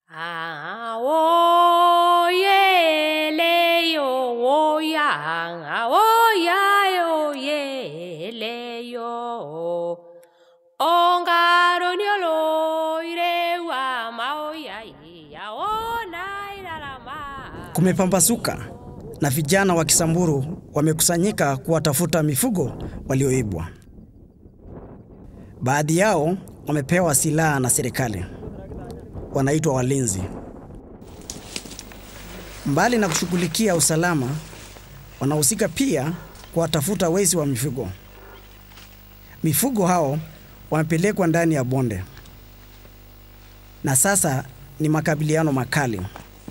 Ah, oh, yeah, le, yo, oh, yeah, oh, yeah, oh, yeah, le, yo. Ongaro nyolo, ire, wa, ma, oh, yeah, yeah, oh, na, ira, la, ma. Kumepambazuka na vijana wa Kisamburu wamekusanyika kuwatafuta mifugo walioibwa. Baadhi yao wamepewa silaha na serikali, wanaitwa walinzi. Mbali na kushughulikia usalama, wanahusika pia kuwatafuta wezi wa mifugo. Mifugo hao wamepelekwa ndani ya bonde na sasa ni makabiliano makali.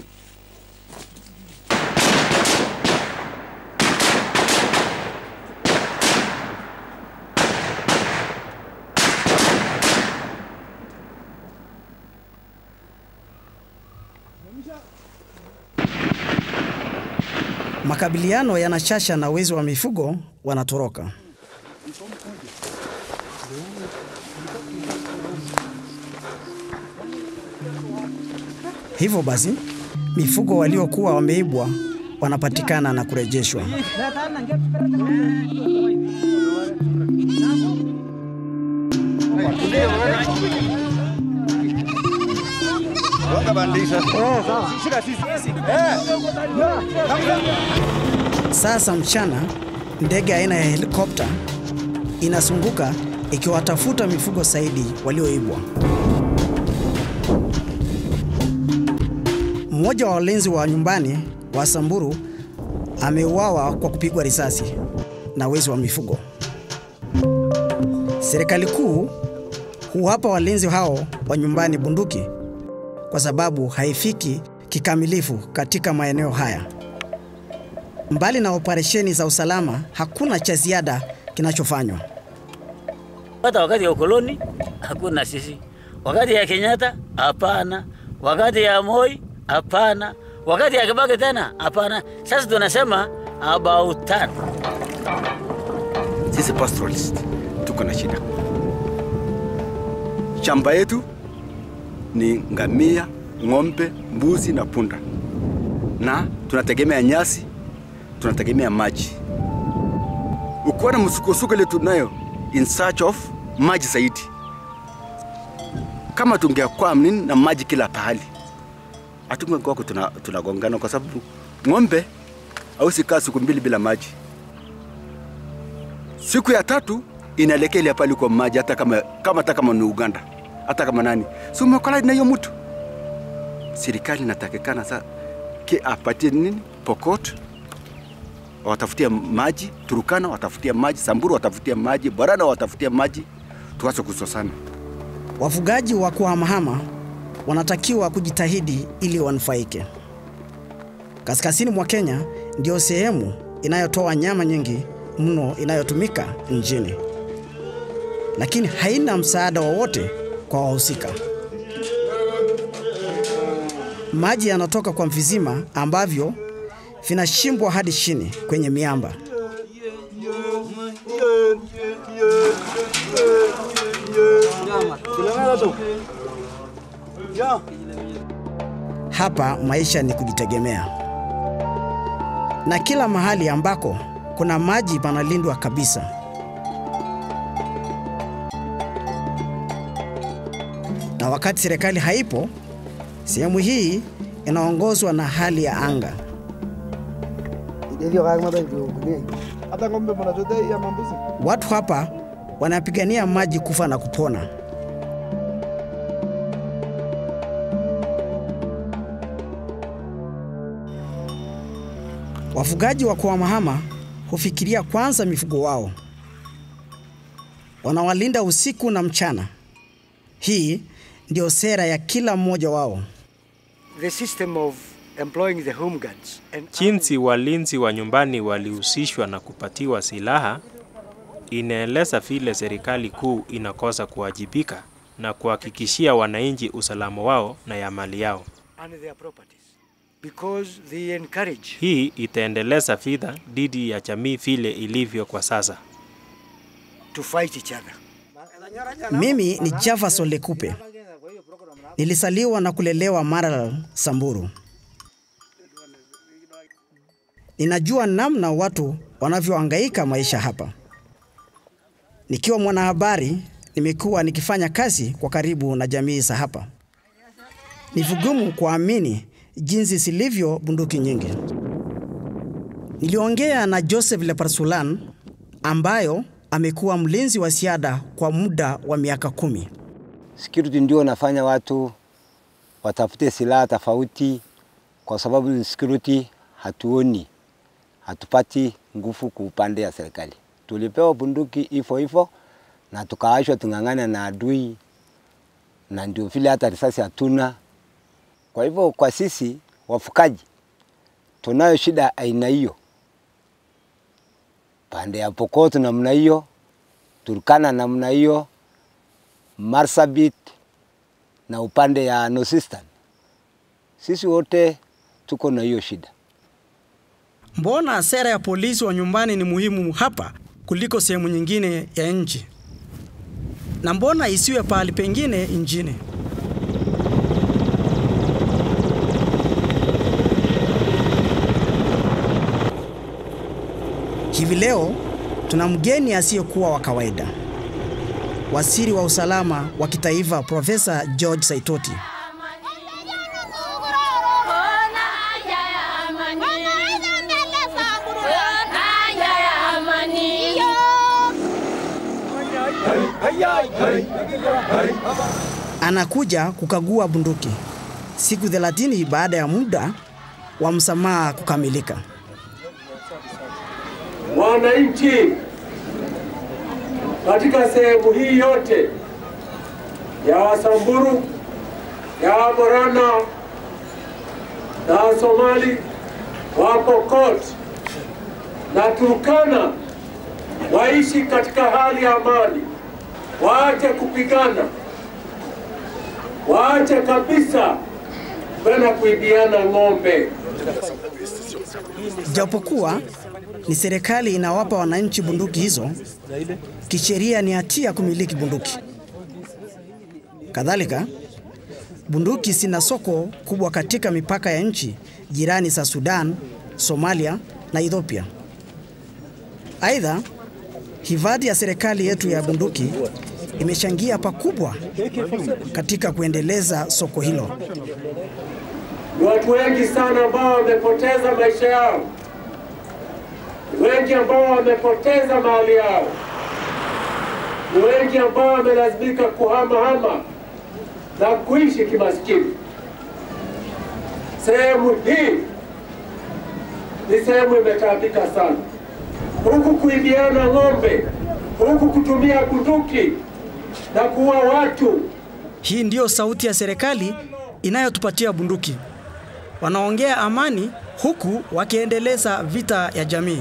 Makabiliano yanachasha na wezi wa mifugo wanatoroka. Hivyo basi, mifugo waliokuwa wameibwa wanapatikana na kurejeshwa. Sasa mchana, ndege aina ya helikopta inasunguka ikiwatafuta mifugo zaidi walioibwa. Mmoja wa walinzi wa nyumbani wa Samburu ameuawa kwa kupigwa risasi na wezi wa mifugo. Serikali kuu huwapa walinzi hao wa nyumbani bunduki kwa sababu haifiki kikamilifu katika maeneo haya. Mbali na operesheni za usalama, hakuna cha ziada kinachofanywa. Hata wakati ya ukoloni hakuna sisi, wakati ya Kenyatta hapana, wakati ya Moi hapana, wakati ya Kibaki tena hapana. Sasa tunasema about turn. Sisi pastoralist tuko na shida. Shamba yetu ni ngamia, ng'ombe, mbuzi na punda, na tunategemea nyasi, tunategemea maji. Ukiwa na msukosuko ile tunayo in search of maji zaidi, kama tungekuwa nini na maji kila pahali, hatungekuwa tuna, tunagongana kwa sababu ng'ombe hausi kaa siku mbili bila maji. Siku ya tatu inaelekea ile pale kwa maji, hata kama kama hata kama ni Uganda, hata kama nani, si umekola na hiyo mtu. Serikali inatakikana sasa ke apatie nini Pokot watafutia maji, Turukana watafutia maji, Samburu watafutia maji, Borana watafutia maji, tuache kusosana. Wafugaji wa kuhamahama wanatakiwa kujitahidi ili wanufaike. Kaskazini mwa Kenya ndio sehemu inayotoa nyama nyingi mno inayotumika nchini, lakini haina msaada wowote kwa wahusika. Maji yanatoka kwa vizima ambavyo vinashimbwa hadi chini kwenye miamba. Hapa maisha ni kujitegemea, na kila mahali ambako kuna maji panalindwa kabisa. Na wakati serikali haipo, sehemu hii inaongozwa na hali ya anga. hata ng'ombe mnachotea hii ama mbuzi? Watu hapa wanapigania maji kufa na kupona. Wafugaji wa kuhamahama hufikiria kwanza mifugo wao, wanawalinda usiku na mchana. Hii ndio sera ya kila mmoja wao. the system of employing the home guards and Jinsi walinzi wa nyumbani walihusishwa na kupatiwa silaha inaeleza vile serikali kuu inakosa kuwajibika na kuhakikishia wananchi usalama wao na ya mali yao. and their properties because they encourage Hii itaendeleza vita dhidi ya jamii vile ilivyo kwa sasa. to fight each other. Mimi ni Jefferson Lekupe. Nilisaliwa na kulelewa Maralal, Samburu. Ninajua namna watu wanavyohangaika maisha hapa. Nikiwa mwanahabari, nimekuwa nikifanya kazi kwa karibu na jamii za hapa. Ni vigumu kuamini jinsi zilivyo bunduki nyingi. Niliongea na Joseph Leparsulan ambayo amekuwa mlinzi wa ziada kwa muda wa miaka kumi. Security ndio nafanya watu watafute silaha tofauti, kwa sababu security hatuoni, hatupati nguvu kwa upande ya serikali. Tulipewa bunduki hivyo hivyo na tukaashwa tung'ang'ana na adui, na ndio vile hata risasi hatuna. Kwa hivyo kwa sisi wafukaji tunayo shida aina hiyo, pande ya Pokot namna hiyo, Turkana namna hiyo, Marsabit na upande ya Northeastern. Sisi wote tuko na hiyo shida. Mbona sera ya polisi wa nyumbani ni muhimu hapa kuliko sehemu nyingine ya nchi? Na mbona isiwe pahali pengine nchini? Hivi leo tuna mgeni asiyekuwa wa kawaida, waziri wa usalama wa kitaifa Profesa George Saitoti. Anakuja kukagua bunduki siku 30 baada ya muda wa msamaha kukamilika. Wananchi katika sehemu hii yote ya Wasamburu, ya Waborana na Somali, Wapokot na Turkana waishi katika hali ya amani, waache kupigana, waache kabisa kwenda kuibiana ng'ombe. Japokuwa ni serikali inawapa wananchi bunduki hizo, kisheria ni hatia kumiliki bunduki. Kadhalika, bunduki zina soko kubwa katika mipaka ya nchi jirani za Sudan, Somalia na Ethiopia. Aidha, hifadhi ya serikali yetu ya bunduki imechangia pakubwa katika kuendeleza soko hilo. Ni watu wengi sana ambao wamepoteza maisha yao, ni wengi ambao wamepoteza mali yao, ni wengi ambao wamelazimika kuhamahama na kuishi kimaskini. Sehemu hii ni sehemu imetaabika sana, huku kuibiana ng'ombe, huku kutumia bunduki na kuua watu. Hii ndiyo sauti ya serikali inayotupatia bunduki. Wanaongea amani huku wakiendeleza vita ya jamii.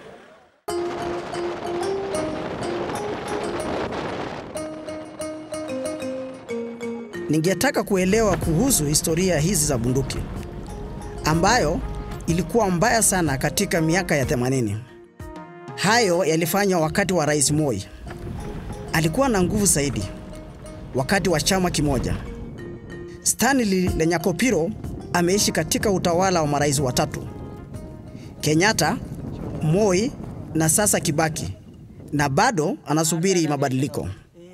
Ningetaka kuelewa kuhusu historia hizi za bunduki ambayo ilikuwa mbaya sana katika miaka ya 80. Hayo yalifanywa wakati wa Rais Moi. Alikuwa na nguvu zaidi wakati wa chama kimoja. Stanley Lenyakopiro ameishi katika utawala wa marais watatu: Kenyatta, Moi na sasa Kibaki, na bado anasubiri mabadiliko.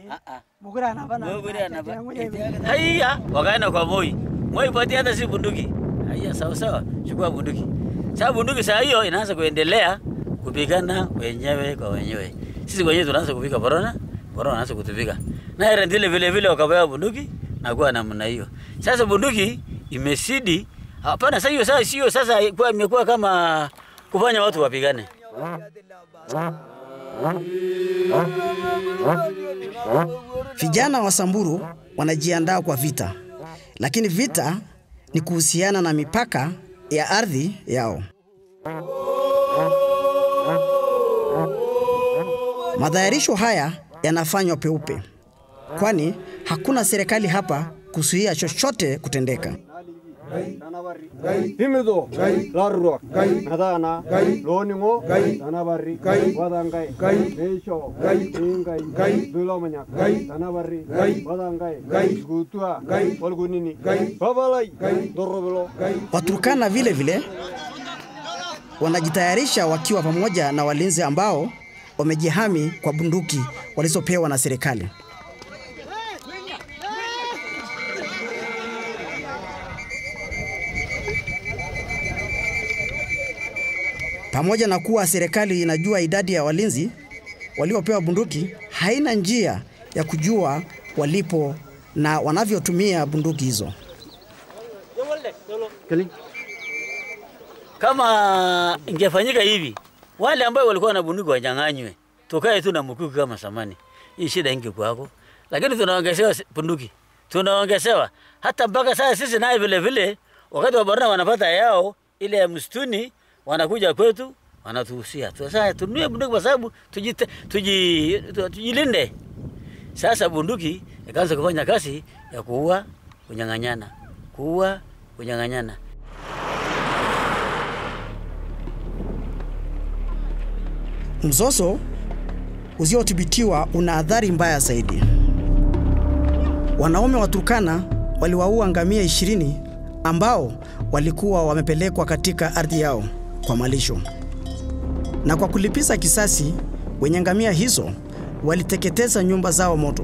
Haya, wakaenda kwa Moi. Moi patia hata si bunduki. Haya, sawa sawa, chukua bunduki. Sasa bunduki saa hiyo inaanza kuendelea kupigana wenyewe kwa wenyewe. Sisi wenyewe tunaanza kupiga borona, borona anaanza kutupiga. Na Erendile vile vile wakapewa bunduki na kuwa namna hiyo. Sasa bunduki imesidi. Hapana, sasa hiyo sasa sio sasa kwa imekuwa kama kufanya watu wapigane. Vijana wa Samburu wanajiandaa kwa vita, lakini vita ni kuhusiana na mipaka ya ardhi yao. Madhayarisho haya yanafanywa peupe, kwani hakuna serikali hapa kuzuia chochote kutendeka. himido larruak metaana looningo tanabarri wadangai meisho ingai dulomanyak tanabarri wadangai gutua walgunini babalai dorobelo Waturkana vile vile wanajitayarisha wakiwa pamoja na walinzi ambao wamejihami kwa bunduki walizopewa na serikali. Pamoja na kuwa serikali inajua idadi ya walinzi waliopewa bunduki, haina njia ya kujua walipo na wanavyotumia bunduki hizo. Kama ingefanyika hivi, wale ambao walikuwa na bunduki wanyang'anywe, tukae tu na mkuki kama samani, hii shida ingekuwako. Lakini tunaongezewa si- bunduki, tunaongezewa hata mpaka sasa. Sisi naye vile vile, wakati wa barua wanapata yao ile ya msituni, wanakuja kwetu wanatuhusia sasa tununue bunduki kwa sababu tujite- tuji- tu- tujilinde. Sasa bunduki ikaanza kufanya kazi ya kuua, kunyang'anyana, kuua, kunyang'anyana. Mzozo usiothibitiwa una athari mbaya zaidi. Wanaume wa Turkana waliwaua ngamia ishirini ambao walikuwa wamepelekwa katika ardhi yao kwa malisho, na kwa kulipiza kisasi, wenye ngamia hizo waliteketeza nyumba zao moto.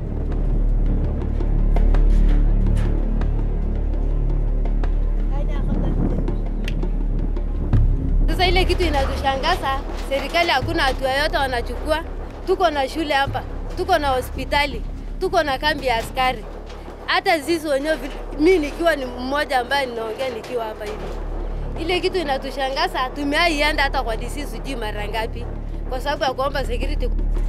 Sasa ile kitu inatushangaza, serikali hakuna hatua yote wanachukua. Tuko na shule hapa, tuko na hospitali, tuko na kambi ya askari. Hata sisi wenyewe, vi- mi nikiwa ni mmoja ambaye ninaongea nikiwa hapa hivi, ile kitu inatushangaza. Tumeaienda hata kwa DC sijui mara ngapi, kwa sababu ya kuomba security.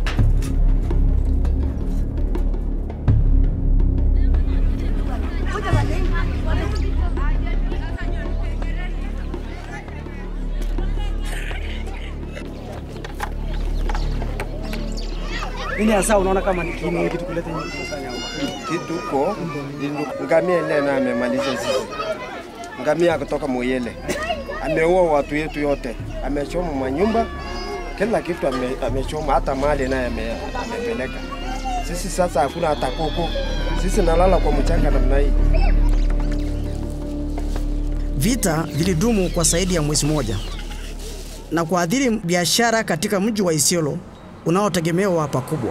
Nini hasa unaona kama ni kini kitu kuleta nyingi kusanya kituko ngamia ile na amemaliza sisi. Ngamia kutoka Moyele ameua watu yetu yote, amechoma manyumba, kila kitu ame, amechoma, hata mali naye ame, amepeleka. Sisi sasa hakuna hata kuku, sisi nalala kwa mchanga namna hii. Vita vilidumu kwa zaidi ya mwezi mmoja na kuathiri biashara katika mji wa Isiolo unaotegemewa pakubwa.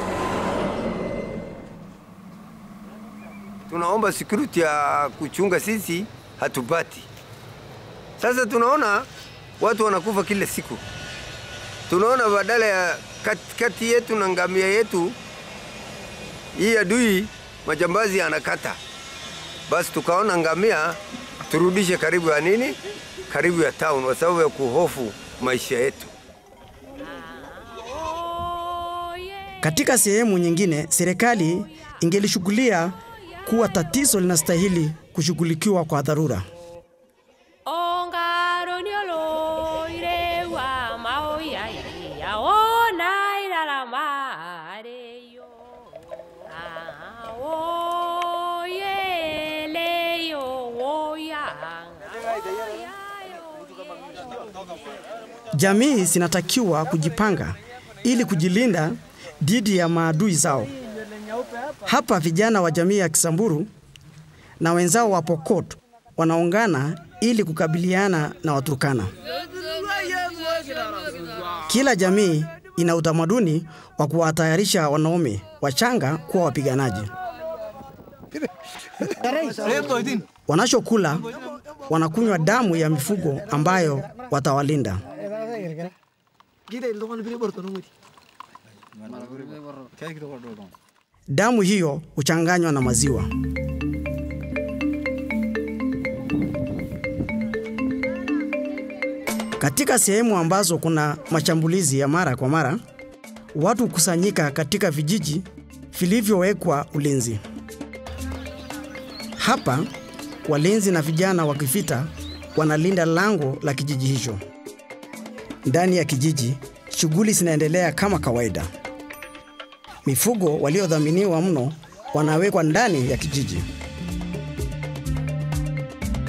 tunaomba security ya kuchunga sisi hatupati. Sasa tunaona watu wanakufa kila siku, tunaona badala ya kati, kati yetu na ngamia yetu hii adui majambazi anakata, basi tukaona ngamia turudishe karibu ya nini, karibu ya town, kwa sababu ya kuhofu maisha yetu. Katika sehemu nyingine, serikali ingelishughulia kuwa tatizo linastahili kushughulikiwa kwa dharura. Ongaro ni oloire wa maoya ya ona irara mare yo. Aoye le yo oya. Jamii zinatakiwa kujipanga ili kujilinda dhidi ya maadui zao. Hapa vijana wa jamii ya Kisamburu na wenzao wa Pokot wanaungana ili kukabiliana na Waturkana. Kila jamii ina utamaduni wa kuwatayarisha wanaume wachanga kuwa wapiganaji. Wanachokula wanakunywa damu ya mifugo ambayo watawalinda. Damu hiyo huchanganywa na maziwa. Katika sehemu ambazo kuna mashambulizi ya mara kwa mara, watu hukusanyika katika vijiji vilivyowekwa ulinzi. Hapa walinzi na vijana wa kivita wanalinda lango la kijiji hicho. Ndani ya kijiji, shughuli zinaendelea kama kawaida. Mifugo waliodhaminiwa mno wanawekwa ndani ya kijiji.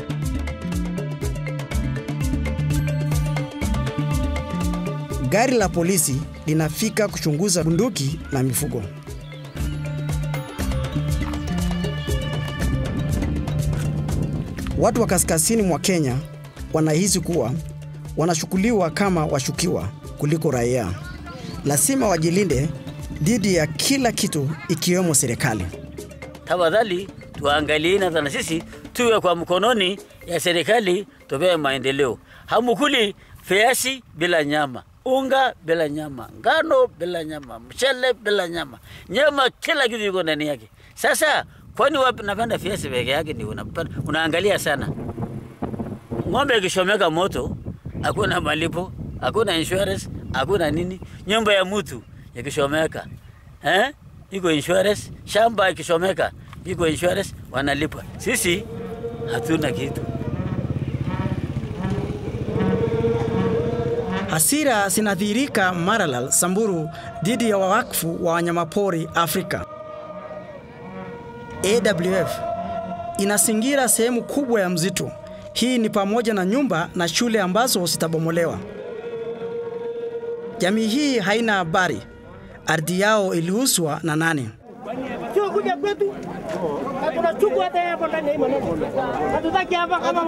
gari la polisi linafika kuchunguza bunduki na mifugo. Watu wa kaskazini mwa Kenya wanahisi kuwa wanachukuliwa kama washukiwa kuliko raia. Lazima wajilinde dhidi ya kila kitu ikiwemo serikali. Tafadhali tuangalieni hata na sisi tuwe kwa mkononi ya serikali, tupewe maendeleo. Hamukuli viazi bila nyama, unga bila nyama, ngano bila nyama, mchele bila nyama, nyama, kila kitu iko ndani yake. Sasa kwani wapi napenda viazi peke yake ndio unapenda? Unaangalia sana ng'ombe ikishomeka moto, hakuna malipo, hakuna insurance, hakuna nini. Nyumba ya mtu ikishomeka eh, iko insurance. Shamba ikishomeka iko insurance, wanalipa. Sisi hatuna kitu. Hasira zinadhihirika Maralal, Samburu dhidi ya wawakfu wa wanyamapori Afrika. AWF inasingira sehemu kubwa ya msitu. Hii ni pamoja na nyumba na shule ambazo zitabomolewa. Jamii hii haina habari ardhi yao iliuzwa na nani. Sio kuja kwetu na tunachukua hata hapo ndani ya hii maneno. Hatutaki hapa kama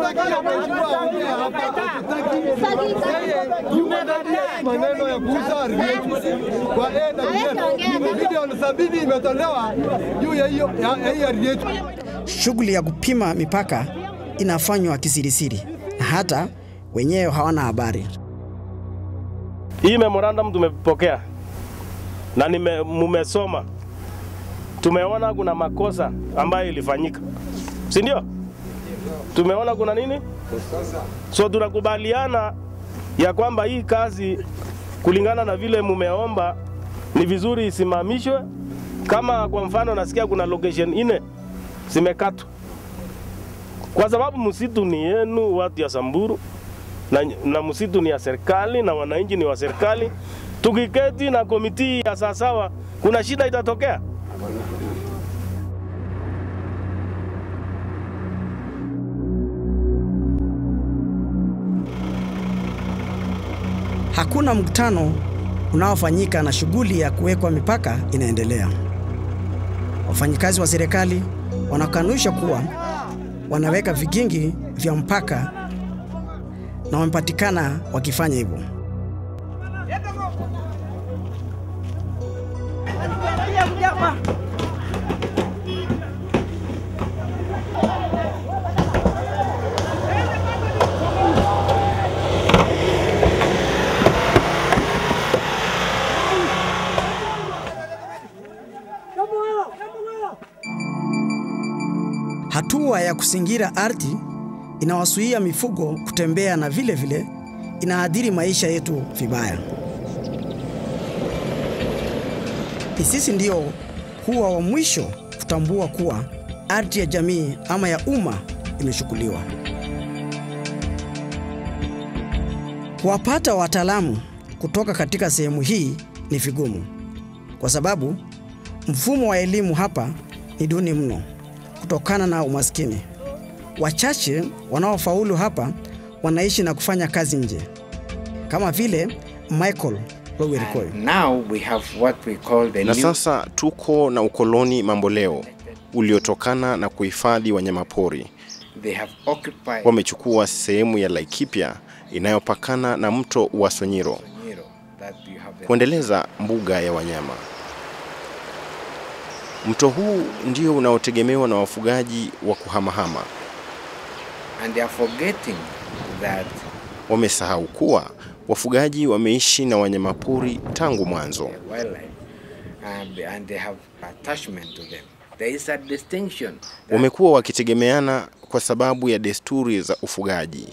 maneno ya kuuza ardhi yetu kwa AWF. Milioni sabini imetolewa juu ya hiyo ya hii ardhi yetu. Shughuli ya kupima mipaka inafanywa kisirisiri na hata wenyewe hawana habari. Hii memorandum tumepokea na nime, mumesoma, tumeona kuna makosa ambayo ilifanyika, si ndio? Tumeona kuna nini, so tunakubaliana ya kwamba hii kazi kulingana na vile mumeomba ni vizuri isimamishwe. Kama kwa mfano nasikia kuna location ine zimekatwa, kwa sababu msitu ni yenu watu ya Samburu na, na msitu ni ya serikali na wananchi ni wa serikali. Tukiketi na komiti ya sawasawa, kuna shida itatokea. Hakuna mkutano unaofanyika na shughuli ya kuwekwa mipaka inaendelea. Wafanyikazi wa serikali wanakanusha kuwa wanaweka vigingi vya mpaka na wamepatikana wakifanya hivyo. Hatua ya kusingira ardhi inawazuia mifugo kutembea na vile vile inaadhiri maisha yetu vibaya. Ni sisi ndio huwa wa mwisho kutambua kuwa ardhi ya jamii ama ya umma imechukuliwa. Kuwapata wataalamu kutoka katika sehemu hii ni vigumu, kwa sababu mfumo wa elimu hapa ni duni mno kutokana na umaskini. Wachache wanaofaulu hapa wanaishi na kufanya kazi nje, kama vile Michael Lowerikoi. Now we have what we call the Na new sasa tuko na ukoloni mamboleo uliotokana na kuhifadhi wanyamapori. they have occupied Wamechukua sehemu ya Laikipia inayopakana na mto wa Sonyiro Nyiro, that you have the kuendeleza mbuga ya wanyama. Mto huu ndio unaotegemewa na wafugaji wa kuhamahama. and they are forgetting that Wamesahau kuwa wafugaji wameishi na wanyamapori tangu mwanzo. wildlife and, and they have attachment to them. There is a distinction. Wamekuwa wakitegemeana kwa sababu ya desturi za ufugaji.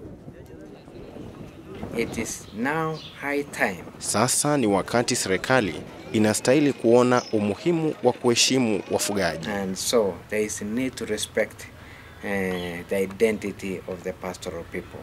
It is now high time Sasa ni wakati serikali inastahili kuona umuhimu wa kuheshimu wafugaji. and so there is a need to respect uh, the identity of the pastoral people.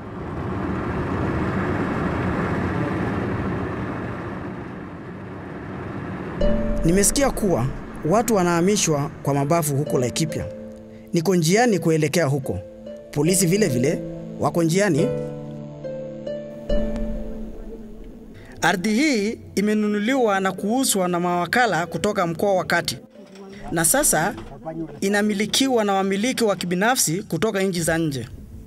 Nimesikia kuwa watu wanahamishwa kwa mabavu huko Laikipia. Niko njiani kuelekea huko. Polisi vile vile wako njiani. Ardhi hii imenunuliwa na kuuzwa na mawakala kutoka mkoa wa Kati na sasa inamilikiwa na wamiliki wa kibinafsi kutoka nchi za nje.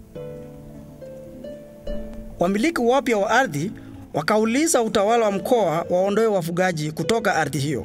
Wamiliki wapya wa ardhi wakauliza utawala wa mkoa waondoe wafugaji kutoka ardhi hiyo.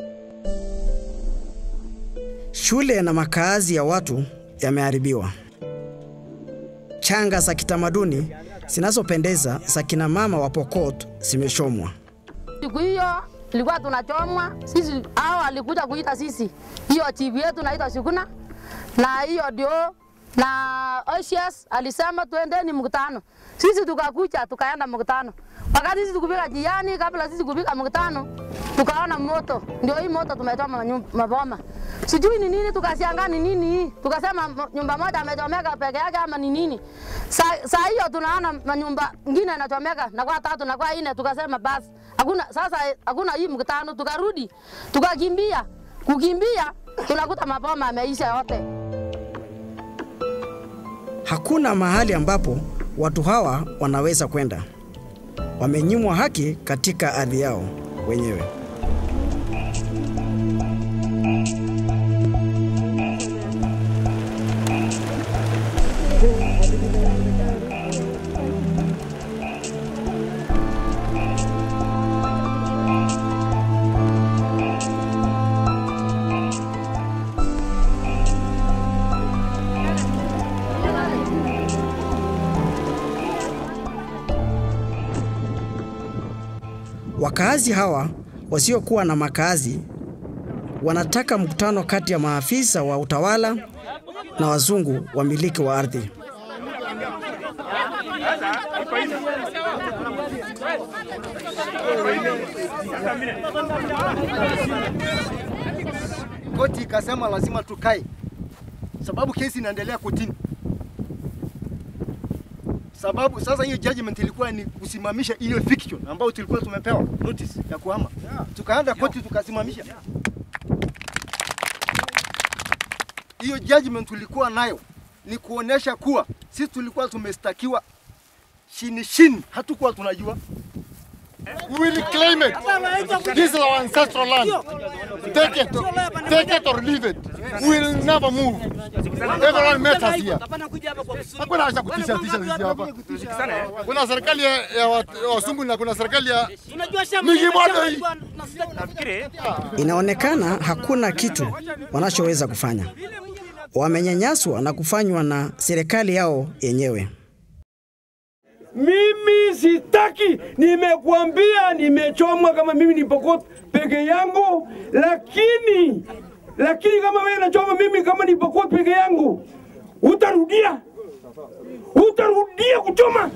Shule na makaazi ya watu yameharibiwa. Changa za kitamaduni zinazopendeza za kina mama wa Pokot zimeshomwa. Siku hiyo ilikuwa tunachomwa sisi, hao walikuja kuita sisi, hiyo chief yetu naitwa Shukuna na hiyo ndio na OCS alisema tuendeni mkutano. Sisi tukakuja tukaenda mkutano. Wakati sisi tukufika njiani, kabla sisi kufika mkutano, tukaona moto. Ndio hii moto tumechoma nyum- maboma. Sijui ni nini, tukashangaa ni nini hii. Tukasema mo- nyumba moja amechomeka peke yake ama ni nini. Saa saa hiyo tunaona manyumba ngine inachomeka na kwa tatu na kwa nne, tukasema basi hakuna sasa, hakuna hii mkutano. Tukarudi tukakimbia, kukimbia tunakuta maboma yameisha yote. Hakuna mahali ambapo watu hawa wanaweza kwenda. Wamenyimwa haki katika ardhi yao wenyewe. Wakaazi hawa wasiokuwa na makazi wanataka mkutano kati ya maafisa wa utawala na wazungu wamiliki wa ardhi. Koti ikasema lazima tukae, sababu kesi inaendelea kotini. Sababu sasa hiyo judgment ilikuwa ni kusimamisha hiyo eviction ambayo tulikuwa tumepewa notice ya kuhama, tukaenda koti tukasimamisha hiyo judgment tulikuwa nayo ni kuonesha kuwa sisi tulikuwa tumestakiwa chini chini, hatukuwa tunajua. We will claim it. This is our ancestral land. Take it, take it or leave it. We will never move. Everyone met us here. Hakuna haja kutisha tisha sisi hapa. Kuna serikali ya ya wat- ya wasungu na kuna serikali ya mingi moja hii. Inaonekana hakuna kitu wanachoweza kufanya. Wamenyanyaswa na kufanywa na serikali yao yenyewe. Mimi sitaki, nimekuambia nimechomwa kama mimi ni Pokot peke yangu, lakini lakini kama wewe unachoma mimi kama ni Pokot peke yangu, utarudia utarudia kuchoma.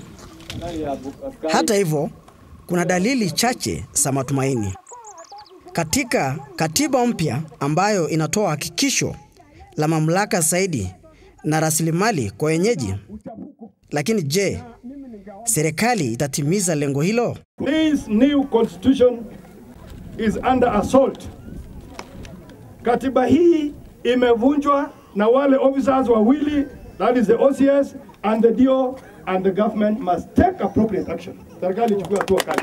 Hata hivyo, kuna dalili chache za matumaini katika katiba mpya ambayo inatoa hakikisho la mamlaka zaidi na rasilimali kwa wenyeji. Lakini je, serikali itatimiza lengo hilo? This new constitution is under assault. Katiba hii imevunjwa na wale officers wawili, that is the OCS and the DO and the government must take appropriate action. Serikali ichukue hatua kali.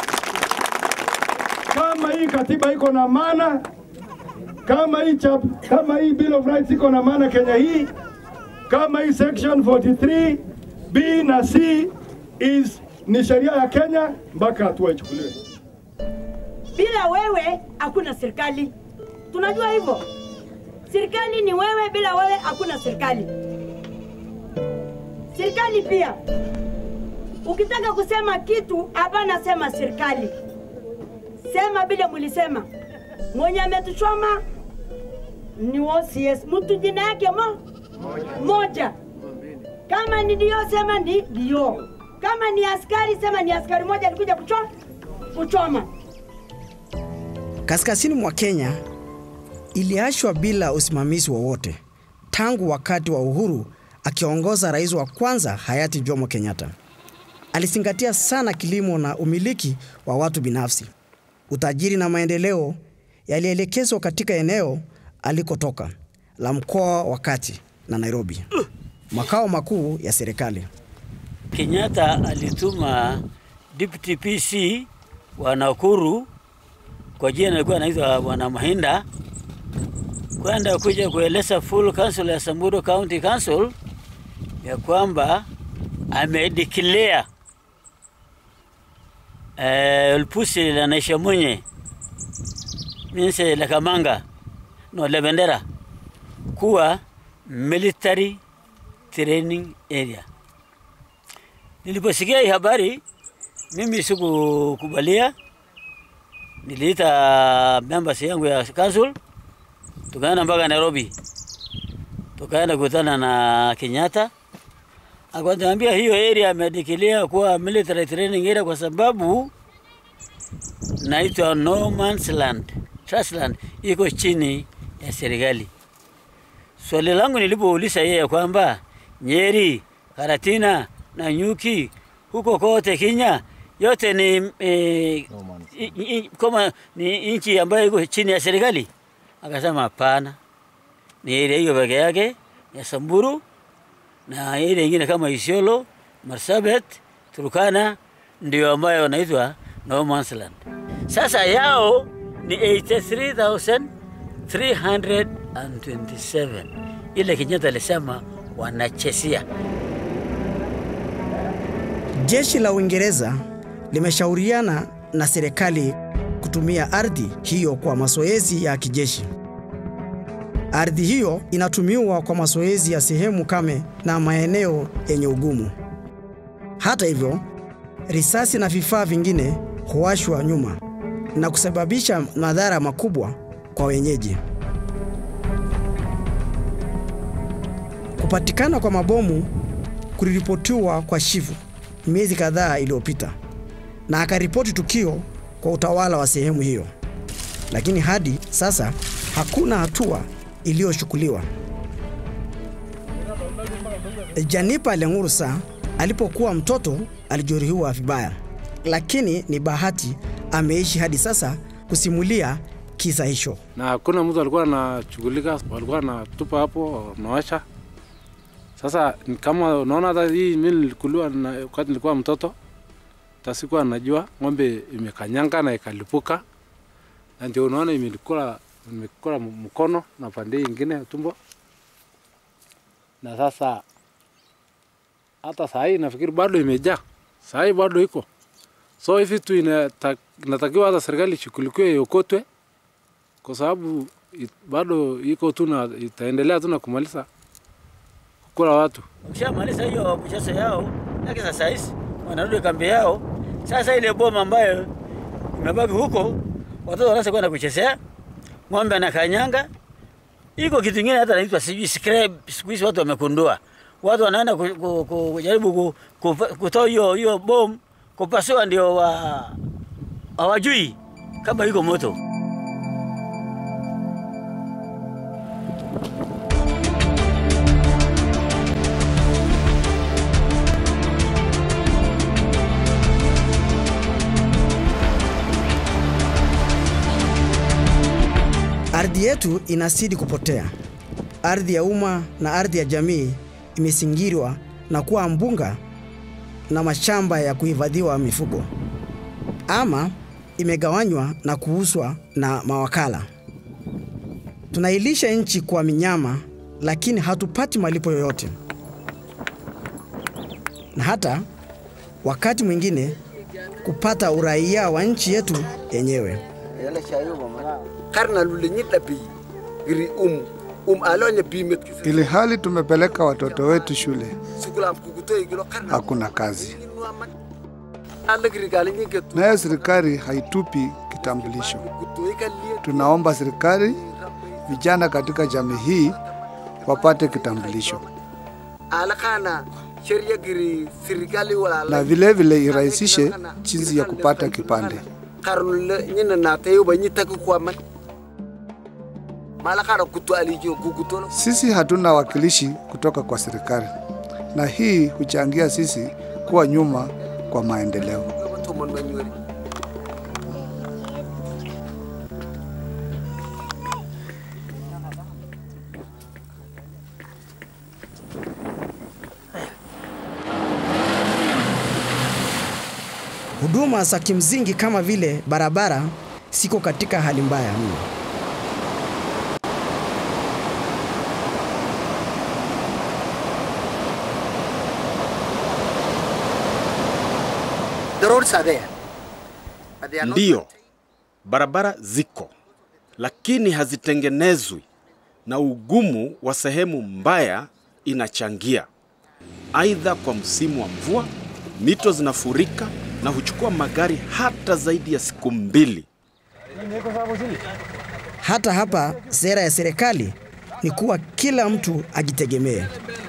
Kama hii katiba iko na maana, kama hii chap, kama hii Bill of Rights iko na maana Kenya hii, kama hii section 43 B na C is ni sheria ya Kenya, mpaka hatua ichukuliwe. Bila wewe hakuna serikali, tunajua hivyo. Serikali ni wewe, bila wewe hakuna serikali. Serikali pia, ukitaka kusema kitu hapana, sema serikali, sema vile mlisema. Mwenye ametuchoma ni OCS, mtu jina yake mo moja. Kama ni dio, sema ni dio. Kama ni askari, sema ni askari moja alikuja kuchoma kuchoma. Kaskazini mwa Kenya iliachwa bila usimamizi wowote tangu wakati wa uhuru, akiongoza rais wa kwanza hayati Jomo Kenyatta. Alizingatia sana kilimo na umiliki wa watu binafsi. Utajiri na maendeleo yalielekezwa katika eneo alikotoka la mkoa wa Kati na Nairobi, makao makuu ya serikali. Kenyatta alituma deputy PC wa Nakuru kwa jina alikuwa anaitwa Bwana Mahinda kwenda kuja kueleza full council ya Samburu County Council ya kwamba amedeclare eh, Lupusi la Naishamunye means la Kamanga no la Bendera kuwa military training area. Niliposikia hii habari mimi sikukubalia, niliita members yangu ya council, tukaenda mpaka Nairobi, tukaenda kukutana na Kenyatta, akatuambia hiyo area amedikilia kuwa military training area kwa sababu naitwa no man's land, trust land iko chini ya serikali. Swali langu nilipouliza yeye kwamba Nyeri, Karatina na Nyuki huko kote Kenya yote ni eh, i- i- kama ni nchi ambayo iko chini ya serikali, akasema hapana, ni ile hiyo peke yake ya Samburu na ile ingine kama Isiolo, Marsabit, Turkana ndio ambayo wanaitwa no man's land. Sasa yao ni 83,327 ile Kenyatta alisema wanachesia. Jeshi la Uingereza limeshauriana na serikali kutumia ardhi hiyo kwa mazoezi ya kijeshi. Ardhi hiyo inatumiwa kwa mazoezi ya sehemu kame na maeneo yenye ugumu. Hata hivyo, risasi na vifaa vingine huwashwa nyuma na kusababisha madhara makubwa kwa wenyeji. Kupatikana kwa mabomu kuliripotiwa kwa Shivu miezi kadhaa iliyopita, na akaripoti tukio kwa utawala wa sehemu hiyo, lakini hadi sasa hakuna hatua iliyochukuliwa. Janipa Lengursa alipokuwa mtoto alijeruhiwa vibaya, lakini ni bahati ameishi hadi sasa kusimulia kisa hicho. na hakuna mtu alikuwa anashughulika, walikuwa anatupa hapo nawasha. Sasa ni kama unaona, hata hii mimi nilikuliwa na wakati nilikuwa mtoto, hata sikuwa najua ng'ombe imekanyanga na ikalipuka, na ndio unaona imelikula imekula mkono na pande hii ingine ya tumbo, na sasa hata saa hii nafikiri bado imejaa, saa hii bado iko so hivi tu inata- inatakiwa hata serikali ishughulikiwe iokotwe kwa sababu it- bado iko tu na itaendelea tu na kumaliza kukula watu. Ukishamaliza hiyo mchezo yao, lakini sasa hizi wanarudi kambi yao. Sasa ile boma ambayo imebaki huko, watoto wanaanza kwenda kuchezea, ng'ombe anakanyanga. Iko kitu kingine hata naitwa sijui scrap, siku hizi watu wamekundua, watu wanaenda ku- ku- ku- kujaribu ku- ku- kutoa hiyo hiyo bom kupasua, ndio wa hawajui kama iko moto. Ardhi yetu inazidi kupotea. Ardhi ya umma na ardhi ya jamii imesingirwa na kuwa mbunga na mashamba ya kuhifadhiwa mifugo, ama imegawanywa na kuuzwa na mawakala. Tunailisha nchi kwa minyama, lakini hatupati malipo yoyote, na hata wakati mwingine kupata uraia wa nchi yetu yenyewe. karna lulenyi dabi giri um um alonye bimet Ili hali tumepeleka watoto wetu shule, sukula kukuto igilo karna hakuna kazi, ala giri gali nyike tu nayo serikali haitupi kitambulisho. kuto ikalie Tunaomba serikali, vijana katika jamii hii wapate kitambulisho ala kana sheria giri serikali wala na vile vile irahisishe jinsi ya kupata kipande. karnule nyina na tayo ba nyita ku kwa man mala kana kuto alijo kukuto Sisi hatuna wakilishi kutoka kwa serikali, na hii huchangia sisi kuwa nyuma kwa maendeleo. to mon banyori huduma za kimsingi kama vile barabara siko katika hali mbaya mno. The roads are there. But they are not Ndiyo, barabara ziko, lakini hazitengenezwi na ugumu wa sehemu mbaya inachangia. Aidha, kwa msimu wa mvua, mito zinafurika na huchukua magari hata zaidi ya siku mbili. Hata hapa sera ya serikali ni kuwa kila mtu ajitegemee.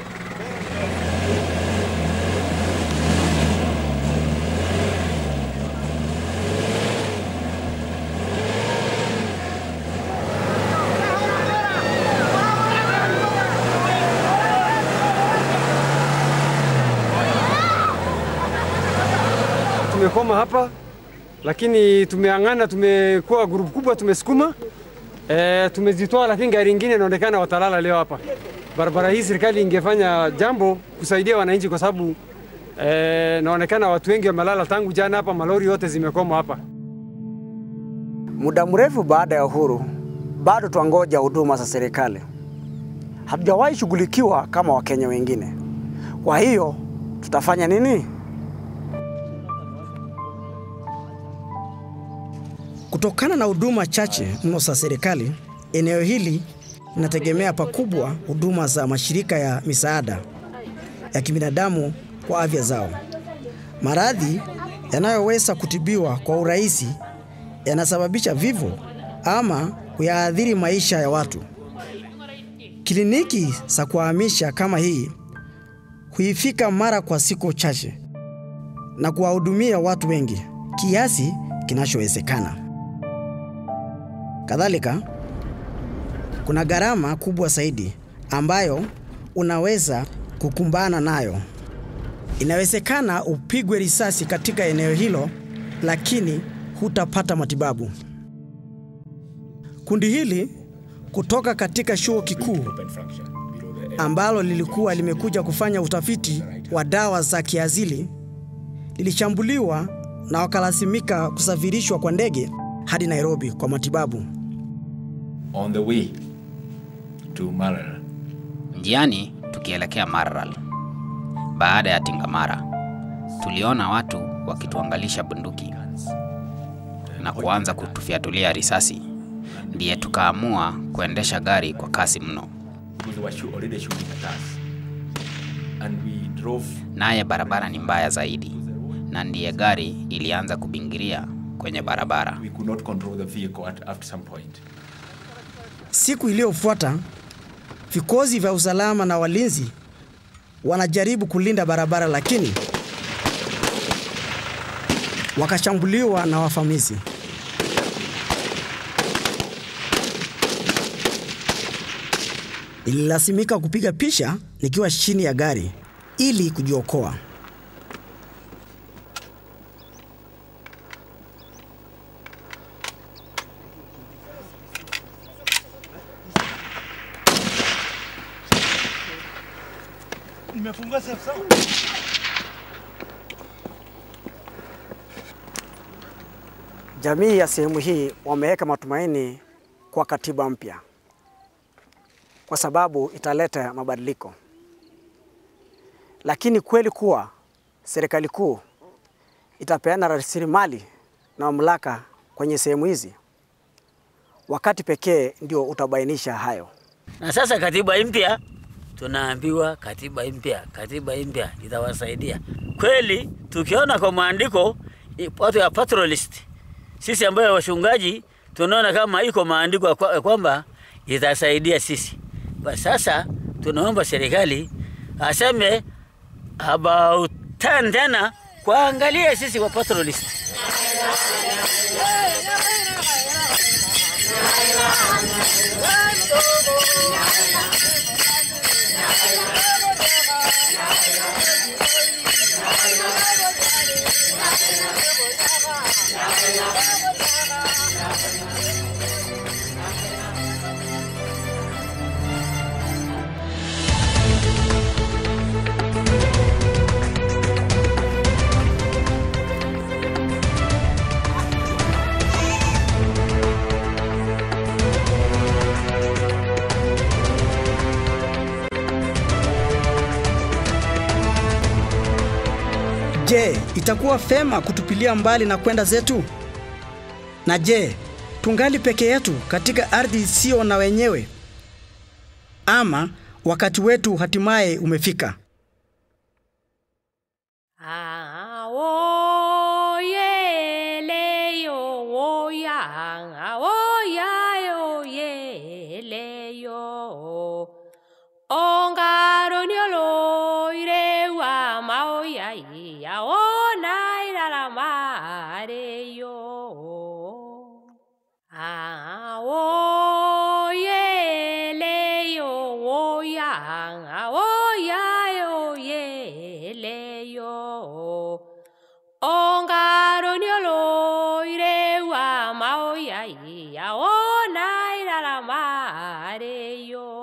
tumekoma hapa, lakini tumeang'ana, tumekuwa grupu kubwa, tumesukuma e, tumezitoa, lakini gari ingine inaonekana watalala leo hapa. Barabara hii serikali ingefanya jambo kusaidia wananchi, kwa sababu e, naonekana watu wengi wamelala tangu jana hapa, malori yote zimekoma hapa. Muda mrefu baada ya uhuru, bado twangoja huduma za serikali. Hatujawahi shughulikiwa kama Wakenya wengine. Kwa hiyo tutafanya nini? Kutokana na huduma chache mno za serikali, eneo hili linategemea pakubwa huduma za mashirika ya misaada ya kibinadamu kwa afya zao. Maradhi yanayoweza kutibiwa kwa urahisi yanasababisha vifo ama kuyaathiri maisha ya watu. Kliniki za kuhamisha kama hii huifika mara kwa siku chache na kuwahudumia watu wengi kiasi kinachowezekana. Kadhalika, kuna gharama kubwa zaidi ambayo unaweza kukumbana nayo. Inawezekana upigwe risasi katika eneo hilo, lakini hutapata matibabu. Kundi hili kutoka katika chuo kikuu ambalo lilikuwa limekuja kufanya utafiti wa dawa za kiasili lilishambuliwa na wakalazimika kusafirishwa kwa ndege hadi Nairobi kwa matibabu. on the way to Maralal. Njiani tukielekea Maralal, baada ya Tingamara, tuliona watu wakituangalisha bunduki na kuanza kutufyatulia risasi. Ndiye tukaamua kuendesha gari kwa kasi mno, Because they were shoo- already shooting at us. And we drove naye barabara ni mbaya zaidi, na ndiye gari ilianza kubingiria kwenye barabara. we could not control the vehicle at, after some point. Siku iliyofuata vikosi vya usalama na walinzi wanajaribu kulinda barabara, lakini wakashambuliwa na wavamizi. Nililazimika kupiga picha nikiwa chini ya gari ili kujiokoa. Nimefungua safe sawa. Jamii ya sehemu hii wameweka matumaini kwa katiba mpya kwa sababu italeta mabadiliko, lakini kweli kuwa serikali kuu itapeana rasilimali na mamlaka kwenye sehemu hizi, wakati pekee ndio utabainisha hayo. Na sasa katiba mpya tunaambiwa katiba mpya, katiba mpya itawasaidia kweli. Tukiona kwa maandiko i- watu ya patrolist, sisi ambayo wachungaji tunaona kama iko maandiko ya kwa- ya kwamba itasaidia sisi. Basi sasa tunaomba serikali aseme about turn tena kuangalia sisi wa patrolist. Je, itakuwa fema kutupilia mbali na kwenda zetu? Na je, tungali peke yetu katika ardhi isiyo na wenyewe? Ama wakati wetu hatimaye umefika? Aoyeleyo, oya, aoyayo, yeleyo. Ongaroniolo, irewa, maoya, iaona, irala, mareyo. Aoyeleyo, oya, aoyayo, yeleyo. Ongaroniolo, irewa, maoya, iaona, irala, mareyo.